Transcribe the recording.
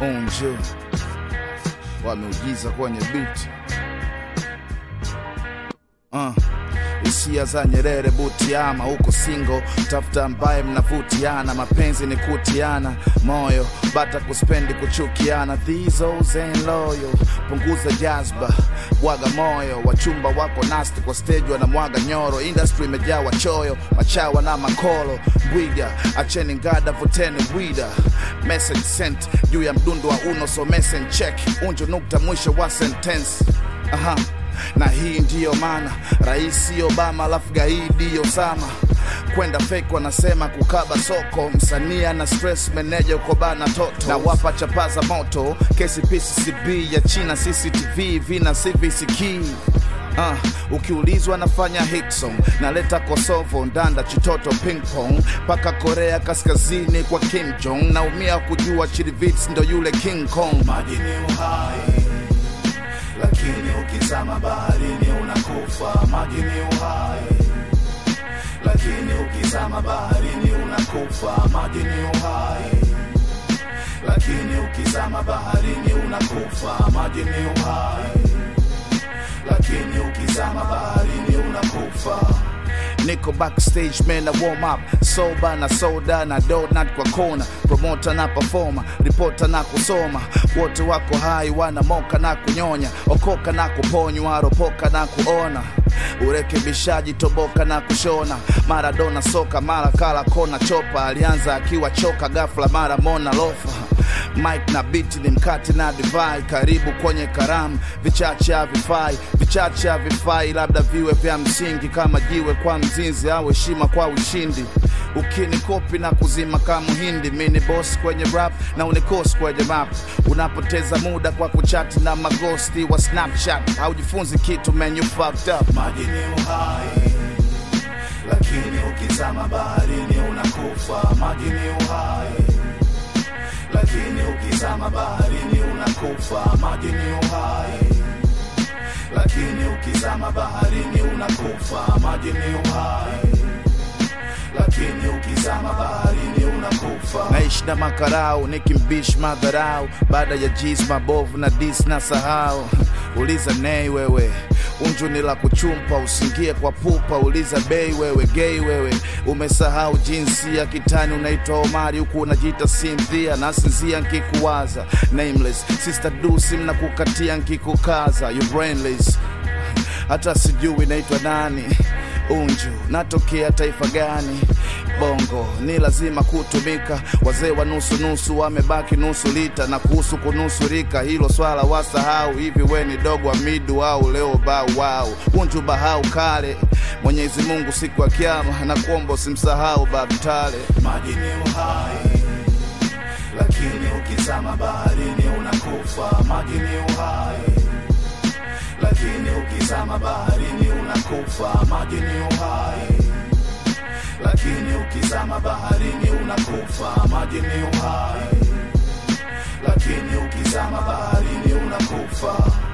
Unju wameujiza kwenye biti uh. Hisia za Nyerere Butiama, huko singo tafuta ambaye mnavutiana, mapenzi ni kutiana moyo, bata kuspendi kuchukiana, these hoes ain't loyal. Punguza jazba, bwaga moyo, wachumba wako nasti kwa stage wanamwaga nyoro, industry imejaa wachoyo, machawa na makolo, bwiga acheni ngada, vuteni bwida, message sent juu ya mdundo wa uno, so message check, unjo nukta mwisho wa sentence aha na hii ndiyo maana Rais Obama alafu gaidi Osama kwenda fake wanasema kukaba soko, msanii ana stress, meneja uko bana toto na wapa chapaza moto, kesi PCCB ya China CCTV vina CVCK Uh, ukiulizwa nafanya hit song naleta Kosovo ndanda chitoto ping pong mpaka Korea Kaskazini kwa Kim Jong naumia kujua Chirivits ndo yule King Kong Maji ni uhai, lakini ukizama baharini unakufa. Maji ni uhai, lakini ukizama baharini unakufa. Maji ni uhai, lakini ukizama baharini unakufa. Maji ni uhai, lakini ukizama baharini unakufa. Niko backstage man na warm up soba na soda na donut kwa kona, promota na performer, ripota na kusoma, wote wako hai wanamoka na kunyonya, okoka na kuponywa, ropoka na kuona urekebishaji toboka na kushona, Maradona soka mara kala kona chopa, alianza akiwa choka, ghafla mara mona lofa Mike na biti ni mkate na divai, karibu kwenye karamu. Vichache havifai, vichache havifai, labda viwe vya msingi kama jiwe kwa mzinzi au heshima kwa ushindi. Ukinikopi na kuzima kama Mhindi, mi ni boss kwenye rap na unikosi kwenye map. Unapoteza muda kwa kuchati na magosti wa Snapchat, haujifunzi kitu man, you fucked up. Maji ni uhai, lakini ukizama baharini unakufa. Maji ni uhai, lakini ukizama baharini unakufa. Maji ni uhai, lakini ukizama baharini unakufa. Maji ni uhai, lakini ukizama baharini unakufa. naishi na makarau nikimbish madharau baada ya jis mabovu na dis na sahau uliza nei wewe unju ni la kuchumpa usingie kwa pupa uliza bei wewe gei wewe umesahau jinsi ya kitani unaitwa omari huku unajiita sinthia nasinzia nkikuwaza nameless sister dusi mnakukatia nkikukaza you brainless hata sijui naitwa nani unju natokea taifa gani bongo ni lazima kutumika wazee wa nusu nusu wamebaki nusu lita na kuhusu kunusurika hilo swala wasahau hivi we ni dogo wa midu au leo bau wau unju bahau kale mwenyezi mungu siku ya kiama na kuomba usimsahau babtale Maji ni uhai, lakini ukizama baharini unakufa. Maji ni uhai, lakini ukizama baharini unakufa. Maji ni uhai, lakini ukizama baharini unakufa. Maji ni uhai, lakini ukizama baharini unakufa.